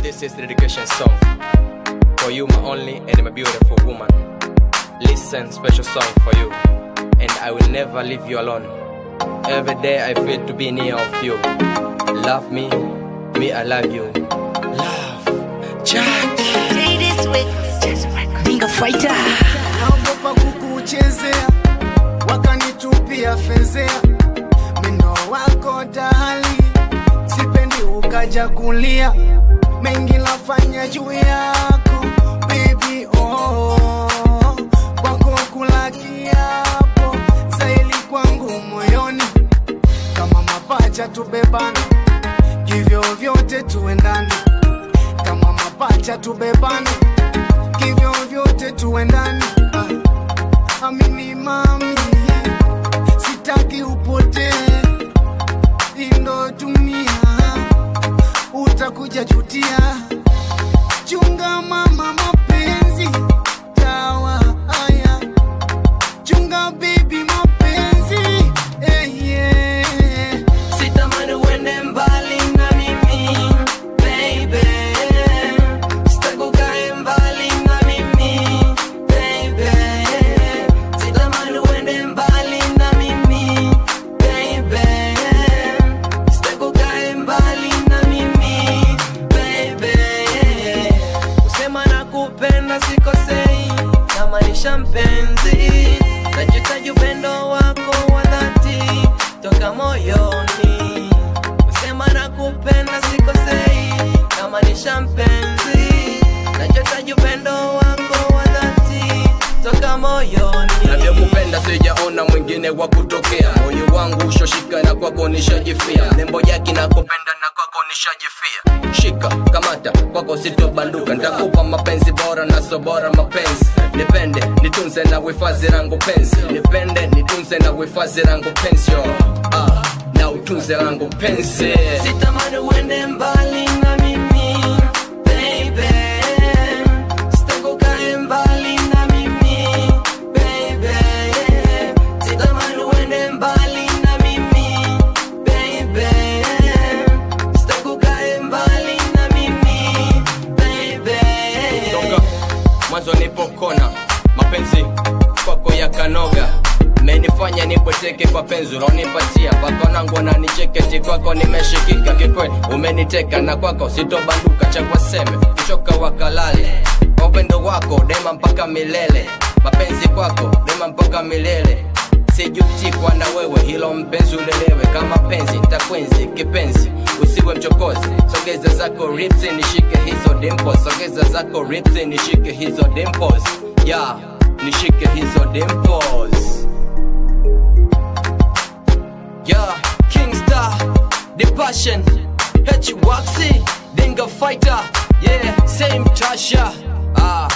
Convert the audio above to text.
This is the dedication song for you, my only and my beautiful woman. Listen, special song for you, and I will never leave you alone. Every day I feel to be near of you. Love me, me I love you. Love, Jack. Bingo fighter. naogopa kukuchezea wakanitupia fezea mendo wako dahali sipendi ukaja kulia mengi lafanya juu yako baby oh, kwako kula kiapo zaili kwangu moyoni kama mapacha tubebana hivyo vyote tuendane kama mapacha tubebane hivyo vyote tuendane ah, amini mami sitaki upotee indo dunia utakuja jutia chunga mama mapenzi dawa haya chunga baby mapenzi eh, yeah. Sitamani uende mbali na mimi baby, sitaki ukae mbali na mimi baby, sitamani uende mbali na mimi baby, sitaki ukae mbali na mimi baby, kusema nakupenda sikosei, namaanisha mpenzi, najitaji upendo wako wa dhati toka moyoni, kusema nakupenda sikosei, namaanisha mpenzi, nachotaji upendo wako wa dhati toka moyoni. navyokupenda sijaona mwingine wa kutokea moyo wangu ushoshika na kwako nishajifia nembo yake nakupenda na kwako nishajifia shika kamata kwako sitobanduka ntakupa mapenzi bora na sobora mapenzi nipende nitunze na wifadhi rangu penzi nipende nitunze na wifadhi rangu penzi yo ah, na utunze rangu penzi Sitamani uende mbali na mimi baby, sitaki ukae mbali na mimi baby, sitamani uende mbali na mimi baby, sitaki ukae mbali na mimi baby. Songa mwanzo nipokona mapenzi kwako yakanoga menifanya nipweteke kwa penzi unaonipatia mpaka nangu wananicheketi kwako nimeshikika kikweli umeniteka na kwako sitobanduka cha kwaseme kuchoka wakalale kwa upendo wako dema mpaka milele mapenzi kwako dema mpaka milele sijutikwa na wewe hilo mpenzi ulelewe kama penzi ntakwenzi kipenzi usiwe mchokozi sogeza zako rips nishike hizo dimples sogeza zako rips nishike hizo dimples yeah nishike hizo dimples yeah kingstar the passion h waxy dinga fighter yeah same tasha ah